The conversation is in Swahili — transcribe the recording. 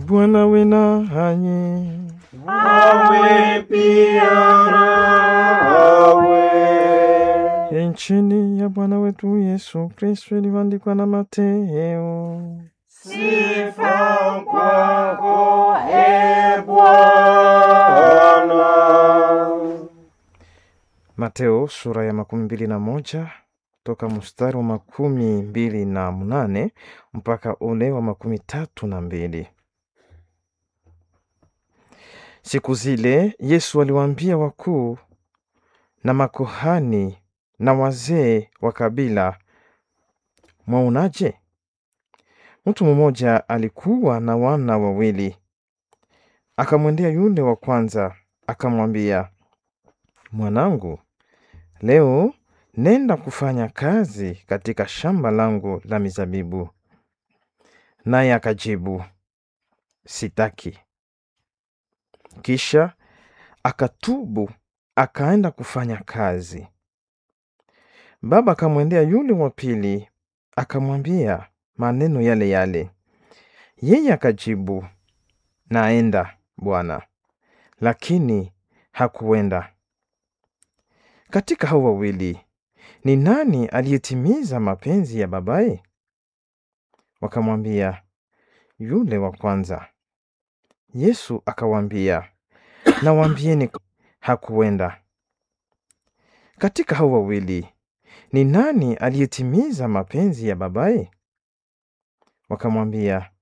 Bwana we nanyi. Awe pia nawe. Injili ya Bwana wetu Yesu Kristo ilivyoandikwa na Mateo. Sifa kwako e Bwana. Mateo sura ya makumi mbili na moja toka mstari wa makumi mbili na mnane mpaka ule wa makumi tatu na mbili. Siku zile Yesu aliwaambia wakuu na makohani na wazee wa kabila, mwaonaje? Mtu mmoja alikuwa na wana wawili. Akamwendea yule wa kwanza akamwambia, mwanangu, leo nenda kufanya kazi katika shamba langu la mizabibu. Naye akajibu, sitaki. Kisha akatubu akaenda kufanya kazi. Baba akamwendea yule wa pili akamwambia maneno yale yale. Yeye akajibu, naenda bwana, lakini hakuenda. Katika hao wawili ni nani aliyetimiza mapenzi ya babaye? Wakamwambia, yule wa kwanza. Yesu akawaambia, nawaambieni, hakuenda. Katika hao wawili ni nani aliyetimiza mapenzi ya babaye? Wakamwambia,